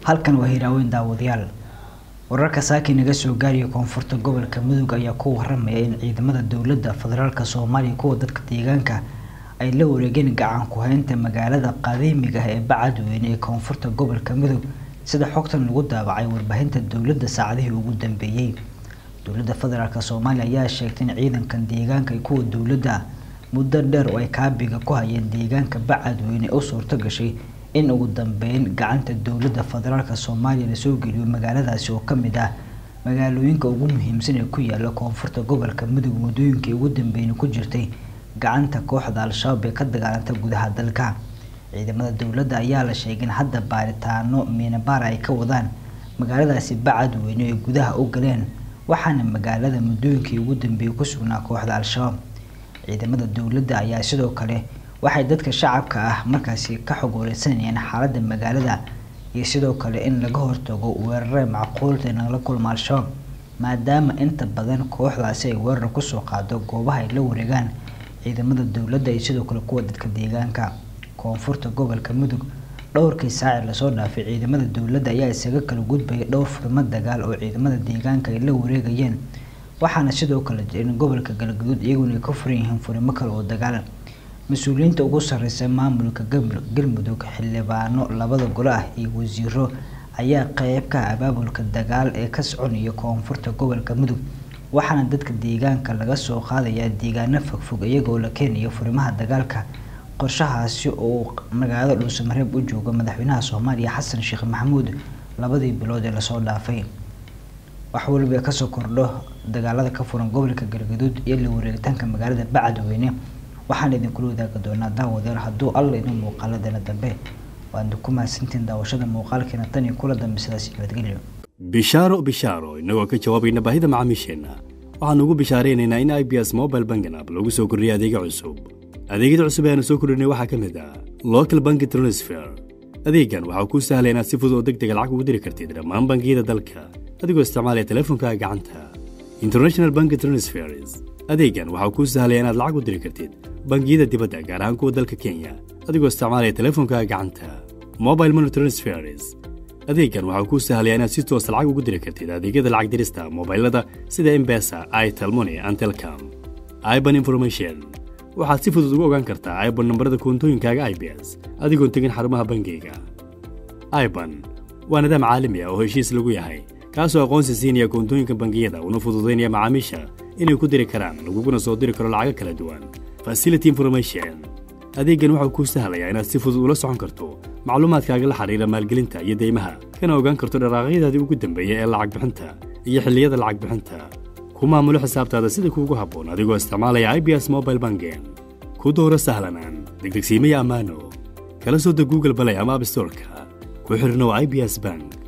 halkan waa hiraaweyn daawadayaal wararka saaki naga soo gaaraya koonfurta gobolka mudug ayaa ku waramaya in ciidamada dowladda federaalk soomaaliya kuwa dadka deegaanka ay la wareegeen gacan ku-haynta magaalada qadiimiga ah ee bacadweyne ee koonfurta gobolka mudug sida xogtan lagu daabacay warbaahinta dowladda saacadihii ugu dambeeyey dowladda federaalk soomaaliya ayaa sheegtay in ciidankan deegaanka kuwa dowladda muddo dheer oo ay kaabiga ku hayeen deegaanka bacadweyne u suurto gashay in ugu dambeyn gacanta dowladda federaalk soomaaliya lasoo geliyo magaaladaasi oo kamid ah magaalooyinka ugu muhiimsan ee ku yaala koonfurta gobolka mudug muddooyinkii ugu dambeeyna ku jirtay gacanta kooxda al-shabaab ee ka dagaalanta gudaha dalka ciidamada dowladda ayaa la sheegay in hadda baaritaano miinabaara ay ka wadaan magaaladaasi bacadweyne ay gudaha u galeen waxaana magaalada muddooyinkii ugu dambeeyay ku sugnaa kooxda al-shabaab ciidamada dowladda ayaa sidoo kale waxay dadka shacabka ah markaasi ka xog wareysanayeen xaaladda magaalada iyo sidoo kale in laga hortago weerare macquulta in lala kulmo al-shabaab maadaama inta badan kooxdaasi ay weerar kusoo qaado goobaha ay la wareegaan ciidamada dowladda iyo sidoo kale kuwa dadka deegaanka koonfurta gobolka mudug dhowrkii saaci lasoo dhaafay ciidamada dowladda ayaa isaga kala gudbayay dhowr furmo dagaal oo ciidamada deegaanka ay la wareegayeen waxaana sidoo kale in gobolka galgaduud iyaguna ay ka furan yihiin furimo kale oo dagaal mas-uuliyiinta ugu sareysa maamulka galmudug xildhibaano labada gole ah iyo wasiiro ayaa qeyb ka ah abaabulka dagaal ee ka soconaya koonfurta gobolka mudug waxaana dadka deegaanka laga soo qaadayaa deegaano fogfog iyagoo la keenayo furimaha dagaalka qorshahaasi oo magaalada dhuusamareeb u jooga madaxweynaha soomaaliya xasan sheekh maxamuud labadii bilood ee lasoo dhaafay wax waliba kasoo kordho dagaalada ka furan gobolka galgaduud iyo la wareegitaanka magaalada bacadweyne waxaan idinkula wadaagi doonaa daawadeer hadduu alla idin muuqaaladana dambe waadna ku mahadsantiin daawashada muuqaalkeena tan iyo kula dambe sidaas nabadgelyo bishaaro bishaaro innagoo ka jawaabayna baahida macaamiisheenna waxaan ugu bishaaraynaynaa in i b s mobile banking app lagu soo kordhiyay adeega cusub adeegyada cusub ee aanu soo kordhinay waxaa ka mid ah local banki transfer adeegan waxaa kuu sahlaya inaad si fudud oo deg dega lacag ugu diri kartid dhammaan bangiyada dalka adigoo isticmaalaya teleefonkaaga gacanta international banki transfers adeegan waxaa kuu sahlaya inaad lacag u diri kartid bangiyada dibadda gaar ahaan kuwa dalka kenya adigoo isticmaalaya teleefonkaaga gacanta mobile money transfers adeegan waxaa kuu sahlaya inaad si toosa lacag ugu diri kartid adeegyada lacag dirista mobailada sida embesa itelmoni and telcom iban information waxaad si fudud ugu ogaan kartaa iban nambarada koontooyinkaaga i b s adigoon tegin xarumaha bangiyga iban waa nidaam caalami ah oo heshiis lagu yahay kaasoo aqoonsi siinaya koontooyinka bangiyada una fududaynaya macaamiisha inay ku diri karaan laguguna soo diri karo lacago kala duwan facility information adeeggan waxau kuu sahlayaa inaad si fudud ula socon karto macluumaadkaaga la xidhiira maalgelinta iyo deymaha kana ogaan karto dharaaqyadaadii ugu dambeeya ee lacag bixinta iyo xilliyada lacag bixinta ku maamulo xisaabtaada sida kuugu habboon adigoo isticmaalaya i b s mobile bangen ku dooro sahlanaan degdegsiimaya ammaano kala soo deg google balay ama abstorka ku xidhnow i b s bank